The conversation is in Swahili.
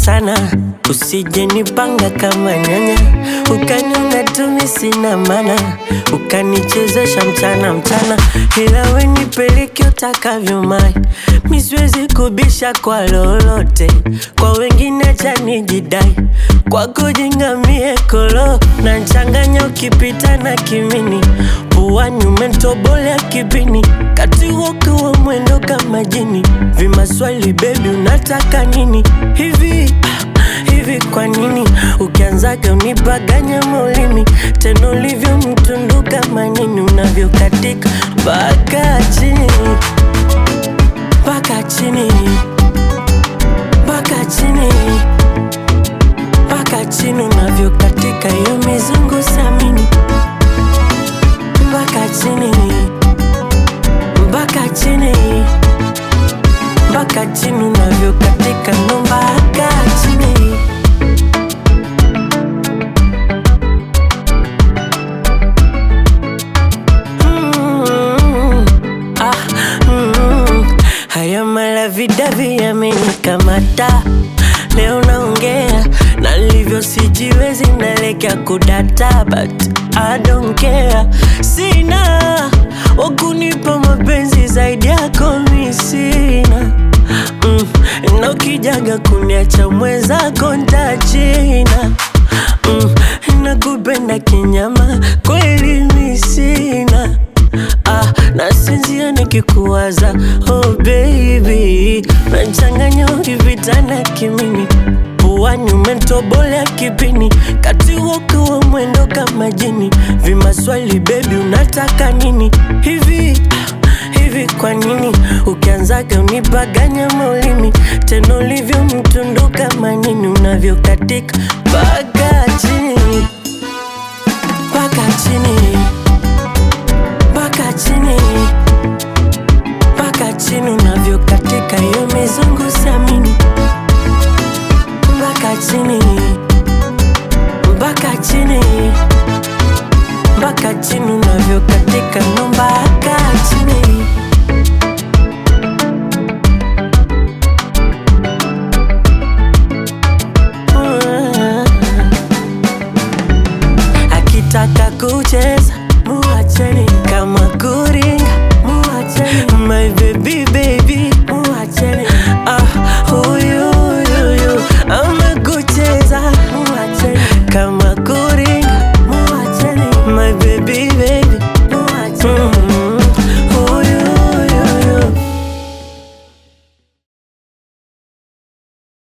sana, usije nipanga kama nyanya, ukaniona tumi sina maana, ukanichezesha mchana mchana, ila we nipeleke utakavyo mai, mi siwezi kubisha kwa lolote, kwa wengine acha nijidai, kwako jingamie kolo na nchanganya ukipita na kimini, puani umentobolea kipini, kati wokiwa mwendo kama jini, vimaswali bebi unataka nini hivi ah, hivi kwa nini ukianzaga unipaganya maulimi tena ulivyo mtundu kama nini unavyokatika mpaka chini mpaka chini mpaka chini mpaka chini unavyokatika hiyo mizungu samini mpaka chini mpaka chini mpaka chini unavyokatika ndo mpaka chini Mm, ah, mm. Haya malavidavi yamenikamata leo naongea na livyo sijiwezi nalekea kudata but I don't care sina wakunipa mapenzi zaidi yako mi sina mm, na ukijaga kuniacha mwenzako ntachina mm, nakupenda kinyama kweli mi sina ah, nasinzia nikikuwaza oh baby nachanganya ukipita na kimini puani umentobolea kipini kati wokiwa mwendo kama jini vimaswali bebi unataka nini hivi ah, hivi kwa nini ukianzaga unipaganya maulimi tena ulivyo mtundu kama nini unavyokatika mpaka chini mpaka chini